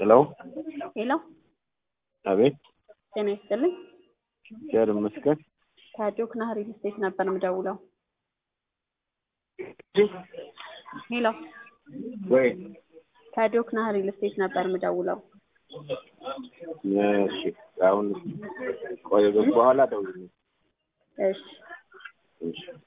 ሄሎ ሄሎ አቤት ጤና ይስጥልኝ። እግዚአብሔር ይመስገን። ከጆክና ሪል ስቴት ነበር የምደውለው። ሄሎ ወይ ከጆክና ሪል ስቴት ነበር የምደውለው። እሺ፣ አሁን ቆይ በኋላ ደውል። እሺ እሺ